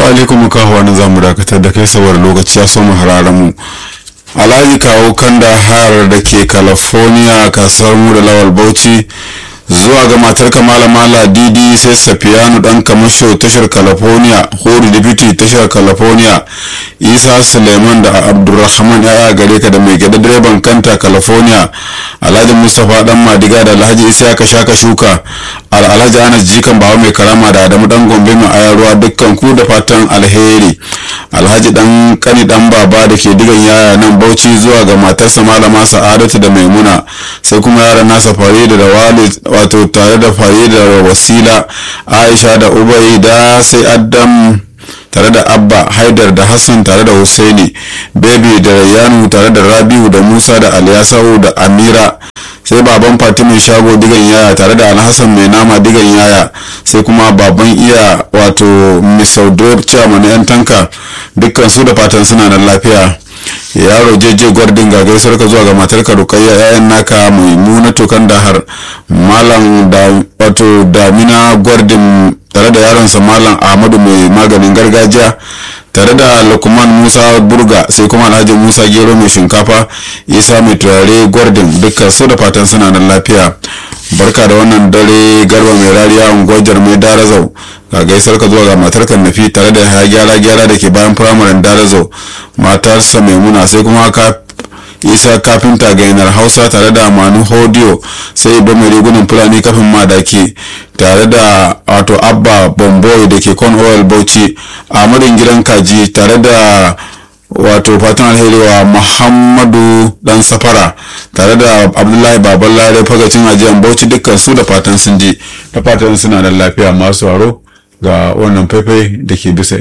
alaikum kawo na zamu dakatar da kai saboda lokaci ya so mu hararen mu alhaji kawo kanda har da ke california kasar mu da lawal bauchi zuwa ga matar kamala mala didi sai safiyanu dan kamasho tashar california hori deputy tashar california isa suleiman da abdulrahman ya gare ka da mai gida direban kanta california alhaji mustapha dan madiga da alhaji isa ka shaka shuka alhaji anas jikan bawa mai karama da adamu dan gombe mai ayarwa dukkan ku da fatan alheri alhaji dan kani dan baba da ke digan yaya nan bauchi zuwa ga matarsa malama sa'adatu da maimuna sai kuma yaran nasa farida da walid wato tare da farida da wasila aisha da ubai da sai adam tare da abba haidar da hassan tare da husaini baby da rayanu tare da rabiu da musa da aliyasau da amira sai baban fatimin shago digan yaya tare da alhassan mai nama digan yaya sai kuma baban iya wato misaudor chairman yan tanka dukkan su da fatan suna nan lafiya yaro jeje gwardin ga gaisuwar ka zuwa ga matar ka rukayya yayan naka mai muna tokan da har malam da wato damina gwardin tare da yaronsa malam ahmadu mai maganin gargajiya tare da lukman musa burga sai kuma alhaji musa gero mai shinkafa isa mai turare gwardin dukkan su da fatan suna nan lafiya barka da wannan dare garba mai rariya unguwar mai darazau ga gaisar ka zuwa ga matar nafi tare da ya gyara gyara da ke bayan firamaren darazau matarsa maimuna sai kuma ka isa kafinta gainar hausa tare da manu hodiyo sai ibo mai rigunan fulani kafin madaki tare da wato abba bomboy da ke con oil bauchi amadin gidan kaji tare da wato fatan alheri wa muhammadu dan safara tare da abdullahi baban lare fagacin ajiyar bauchi dukkan su da fatan sun ji da fatan suna da lafiya masu waro ga wannan faifai da ke bisa